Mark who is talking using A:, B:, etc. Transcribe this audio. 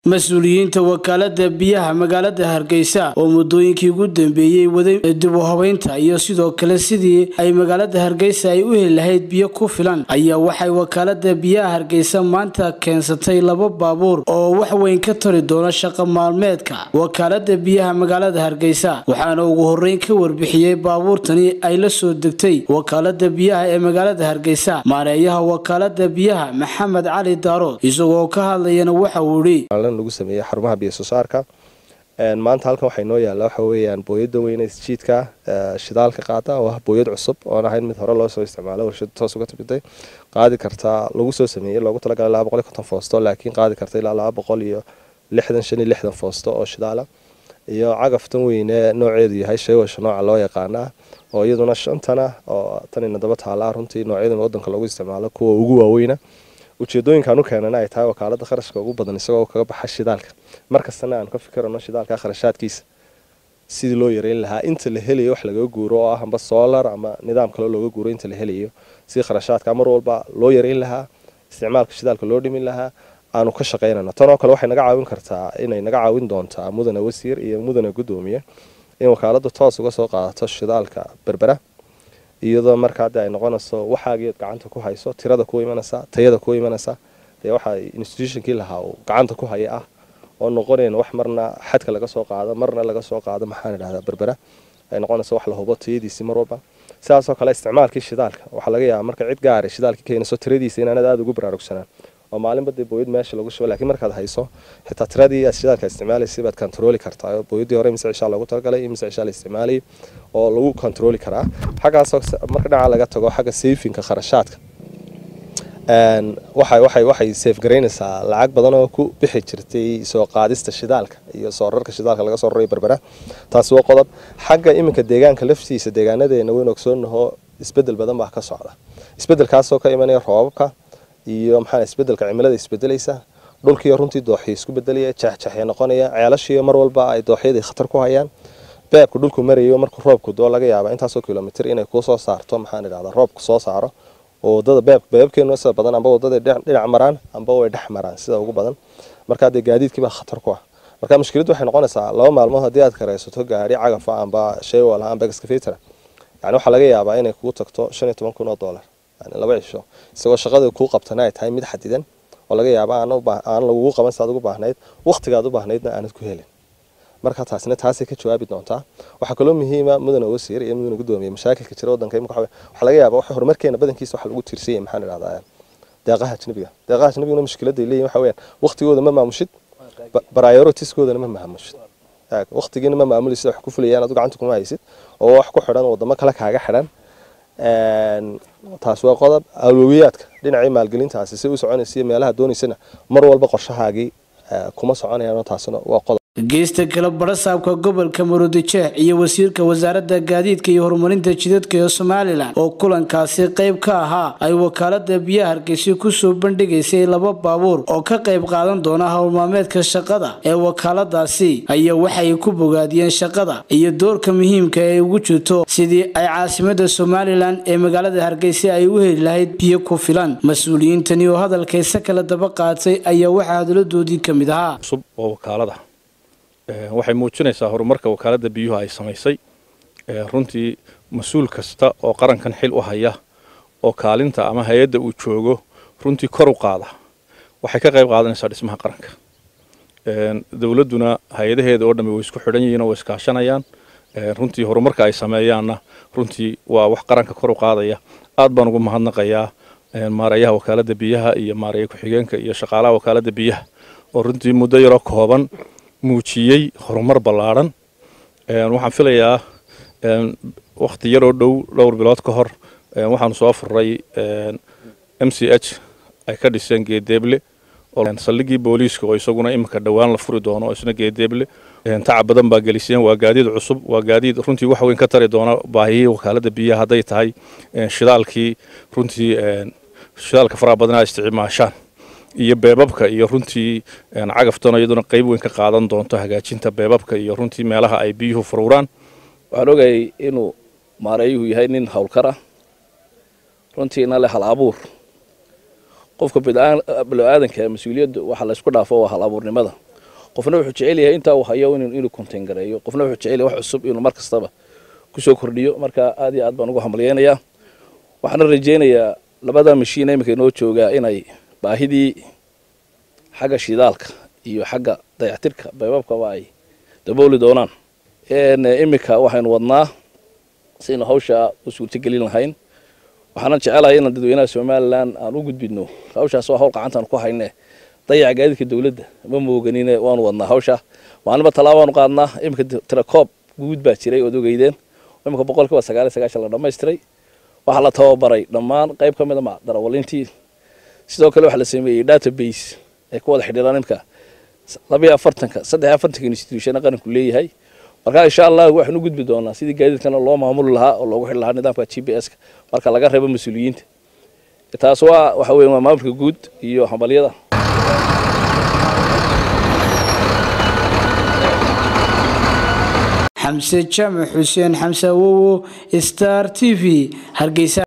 A: mas-uuliyiinta wakaalada biyaha magaalada hargeysa oo muddooyinkii ugu dambeeyey waday dib u habeynta iyo sidoo kale sidii ay magaalada hargeysa ay u heli lahayd biyo ku filan ayaa waxay wakaalada biyaha hargeysa maanta keensatay laba baabuur oo wax weyn ka tari doona shaqo maalmeedka wakaalada biyaha magaalada hargeysa waxaana ugu horeyn ka warbixiyey baabuurtani ay la soo degtay wakaalada biyaha ee magaalada hargeysa maareeyaha wakaalada biyaha maxamed cali daarood isagoo ka hadlayana waxa uu ihi
B: lagu sameeyey xarumaha biyo soo saarka maanta halkan waxay noo yaalla waxa weeyaan booyada weyne jiidka shidaalka qaada oo ah booyad cusub oon ahayn mid hore loo soo isticmaalo warshada toos uga timiday qaadi kartaa lagu soo sameeyey loogu talagalay laba boqol iyo konton foosto laakiin qaadi karta ilaa laba boqol iyo lixdan shan iyo lixdan foosto oo shidaala iyo cagaftan weyne nooceedu yahay sheewasha nooca loo yaqaana oo iyaduna shantana oo tanina daba taala runtii noocyadan wadanka loogu isticmaalo kuwa ugu waaweyna ujeedooyinkaan u keenana ay tahay wakaalada kharashka ugu badan isagoo kaga baxa shidaalka markastana aan ka fikirano shidaalka kharashaadkiisa sidii loo yareyn lahaa inta la helayo wax lagaga guuro oo ah amba solar ama nidaam kale looga guuro inta la helayo si kharashaadka mar walba loo yareyn lahaa isticmaalka shidaalka loo dhimin lahaa aanu ka shaqaynano tanoo kale waxay naga caawin kartaa inay naga caawin doontaa mudane wasiir iyo mudane gudoomiye in wakaaladu toos uga soo qaadato shidaalka berbera iyadoo markaa de ay noqonayso waxaagiiad gacanta ku hayso tirada ku imanaysa tayada ku imanaysa dee waxa institutionkii lahaa uu gacanta ku haya ah oo noqonayn wax marna xadka laga soo qaado marna laga soo qaado maxaan idhahdaa berbera ay noqonayso wax la hubo tayadiisii mar walba sidaasoo kale isticmaalkii shidaalka waxaa laga yaabaa marka cid gaari shidaalkii keenayso tiradiisa inaanad aada ugu baraarugsanaan oo maalinba dee booyad meesha lagu shubo lakiin markaad hayso xitaa tiradii aad shidaalka isticmaalaysay baad kontarooli kartaa booyadii hore mise cishaa loogu talagalay mise cishaa la isticmaalayay oo lagu kontarooli karaa xaggaasoo marka dhinaca laga tago xagga sayfinka kharashaadka waxay waxay waxay seefgaraynaysaa lacag badan oo ku bixi jirtay soo qaadista shidaalka iyo soo rarka shidaalka laga soo raray berbera taasi waa qodob xagga iminka deegaanka laftiisa deegaanadeena weyn ogsoonaho isbedel badan baa ka socda isbedelkaasoo ka imanaya roobabka iyo maxaa isbedelka cimilada isbedelaysa dhulkiiyo runtii dooxii isku bedelaya jaxjaxya noqonaya ceelashiiyo mar walba ay dooxyadii khatar ku hayaan beebku dhulku marayo markuu roobku doo laga yaaba intaasoo kilomitr inay kuusoo saarto maxaan idhahdaa roobku soo saaro oo wadada beeb beebabkeenu sida badan amba wadaday dhinac maraan amba way dhex maraan sida ugu badan markaa dee gaadiidkii baa khatar ku ah marka mushkiladdu waxay noqonaysaa laba maalmood haddii aad karaysato gaari cagafa amba sheewal amba excavator yani waxaa laga yaabaa inay kugu tagto shan iyo toban kun oo dollar yani laba cisho isagoo shaqada kuu qabtana ay tahay mid xadidan oo laga yaaba aan lagugu qaban si aad ugu baahnayd waqtigaad u baahnaydna aanad ku helin marka taasina taasay ka jawaabi doontaa waxaa kaloo muhiima mudane wasiir iyo mudane gudoomiye mashaakilka jira wadanka imika waxaa laga yaaba waxa horumarkeena badankiisa waxa lagu tiirsanyay maxaan idhahdaa deeqaha ajnabiga deeqaha ajnabiguna mushkiladda ay leeyihin waxa weeyaan waqtigooda ma maamushid prioritiskoodana ma maamushid waqtigiina ma maamulaysid wax ku fulayaan adu gacanta kuma haysid oo wax ku xidhan wadamo kale kaaga xidhan taas waa qodob awlowiyaadka dhinacii maalgelintaasi si u soconaysa meelaha doonaysana mar walba qorshahaagii kuma soconayaan taasina waa qodob
A: geysta kale barasaabka gobolka maroodijeex iyo wasiirka wasaaradda gaadiidka iyo horumarinta jidadka ee somalilan oo kulankaasi qayb ka ahaa ay wakaalada biyaha hargeysa kusoo bandhigaysay laba baabuur oo ka qayb qaadan doona howlmaalmeedka shaqada ee wakaaladaasi ayaa waxay ku bogaadiyeen shaqada iyo doorka muhiimka ee ugu jirto sidii ay caasimada somalilan ee magaalada hargeysa ay u heli lahayd biyo ku filan mas-uuliyiintani oo hadalkaysa kala daba qaatay ayaa waxaa hadaladoodii ka mid ahaa
C: waxay muujinaysaa horumarka wakaaladda biyuhu ay samaysay runtii mas-uul kasta oo qarankan xil u haya oo kaalinta ama hay-adda uu joogo runtii kor u qaada waxay ka qayb qaadanaysaa dhismaha qaranka dowladduna hay-adaheeda oo dhammi way isku xidhan yihiin oo way iskaashanayaan runtii horumarka ay sameeyaanna runtii waa wax qaranka kor u qaadaya aad baan ugu mahadnaqayaa maareeyaha wakaaladda biyaha iyo maareeya ku-xigeenka iyo shaqaalaha wakaaladda biyaha oo runtii muddo yaroo kooban muujiyey horumar ballaadhan waxaan filayaa wakhti yaroo dhow dhowr bilood ka hor waxaanu soo furay m c h ay ka dhiseen geedeeble saldhigii booliiska oo isaguna iminka dhowaan la furi doono oo isna geedeeble tacab badan baa geliseen waa gaadiid cusub waa gaadiid runtii wax weyn ka tari doona baahiyihii wakaaladda biyaha hadday tahay shidaalkii runtii shidaalka faraha badan ay isticmaashaan iyo beebabka iyo runtii cagaftan iyaduna qayb weyn ka qaadan doonto hagaajinta beebabka iyo runtii meelaha ay biyuhu furuuraan
D: waxaan ogayay inuu maareeyuhu yahay nin howlkar ah runtiina leh hal abuur qofka bilo-aadanka mas-uuliyaddu waxa laysku dhaafo waa hal abuurnimada qofna wuxuu jecel yahay intaa uu hayo inuu contain gareeyo qofna wuxuu jecel yahay wax cusub inuu mar kastaba kusoo kordhiyo marka aad iyo aad baan ugu hambalyeynayaa waxaana rajeynayaa labada mashiin iminka inoo joogaa inay baahidii xagga shidaalka iyo xagga dayactirka baybabkaba ay dabooli doonaan iminka waxaynu wadnaa saynu hawsha u suurtogelin lahayn waxaanan jecelahay inaan dadweynaha somalilan aan u gudbidno hawshaas waa hawl gacantaan ku hayne dayaca gaadiidka dowladda ma mooganine waanu wadnaa hawsha maalinba talaabaanu qaadnaa iminka tirakoob guud baa jiray ood ogeydeen iminka boqolkiiba sagaal iyo sagaashan la dhammaystiray waxaa la tababaray dhammaan qayb ka mida darawalintii sidoo kale waxaa la sameeyey database ay ku wada xidhiiraan imka labayo afartanka saddex iyo afartanka institutiona qaranku leeyahay marka insha allah waxaan u gudbi doonaa sidii gaadiidkana loo maamuli lahaa oo loogu xidhi lahaa nidaamka g p s-ka marka laga reebo mas-uuliyiinta taas waa waxa weya waa maamulka guud iyo hambalyada
A: xamse jaamac xuseen xamse awowo star t v hargeysa